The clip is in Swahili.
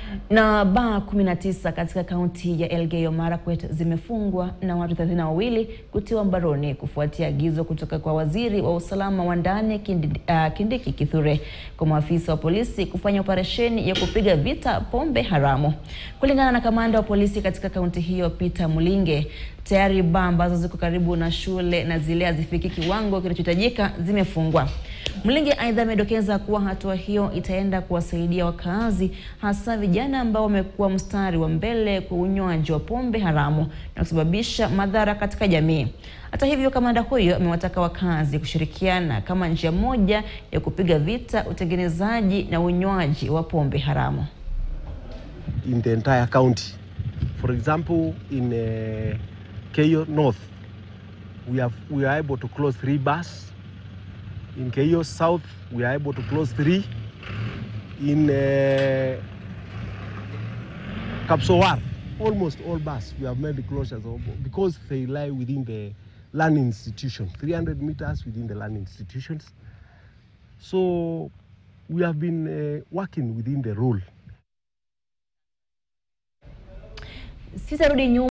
Na baa 19 katika kaunti ya Elgeyo Marakwet zimefungwa na watu 32 kutiwa mbaroni kufuatia agizo kutoka kwa waziri wa usalama wa ndani Kindi, uh, Kindiki Kithure kwa maafisa wa polisi kufanya operesheni ya kupiga vita pombe haramu. Kulingana na kamanda wa polisi katika kaunti hiyo Peter Mulinge, tayari baa ambazo ziko karibu na shule na zile hazifiki kiwango kinachohitajika zimefungwa. Mlinge aidha amedokeza kuwa hatua hiyo itaenda kuwasaidia wakazi hasa vijana ambao wamekuwa mstari wa mbele kwa unywaji wa pombe haramu na kusababisha madhara katika jamii. Hata hivyo, kamanda huyo amewataka wakazi kushirikiana kama njia moja ya kupiga vita utengenezaji na unywaji wa pombe haramu. in the entire county. For example, in uh, Keio North, we have we are able to close three bars. In Keio South, we are able to close three. In uh, Kapsowar, almost all bars we have made the closures of, because they lie within the land institution, 300 meters within the land institutions. So we have been uh, working within the rule. Sitarudi nyuma